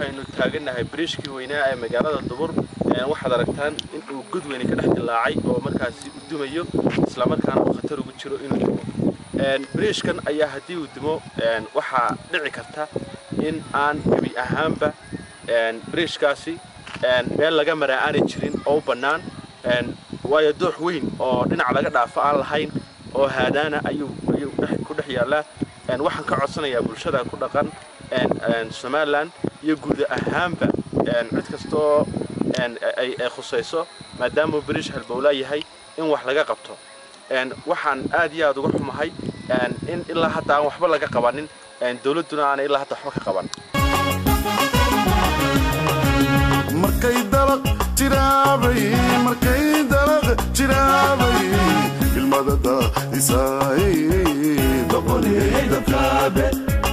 waxaynu taagannahay bariishkii weynaa ee magaalada dubur waxaad aragtaan in uu god weyne ka dhex dilaacay oo markaasi u dumayo islamarkaana uu khatar ugu jiro inuu dumo bariishkan ayaa haddii uu dumo waxaa dhici karta in aan gebi ahaanba bariishkaasi meel laga maraa aanay jirin oo u bannaan waayo doox weyn oo dhinac laga dhaafo aan lahayn oo haadaana ayuu ku dhex yaallaa waxaan ka codsanayaa bulshada ku dhaqan somalilan iyo guud ahaanba cid kastoo ay khusayso maadaamuu bariish halbowlaa yahay in wax laga qabto waxaan aad iyo aad uga xumahay in ilaa hadda aan waxba laga qabanin dowladduna aanay ilaa hadda waxba ka qaban markay dalaq jiraabay markay dalaq jiraabay ilmadada isaay doqoniyay dabkaabe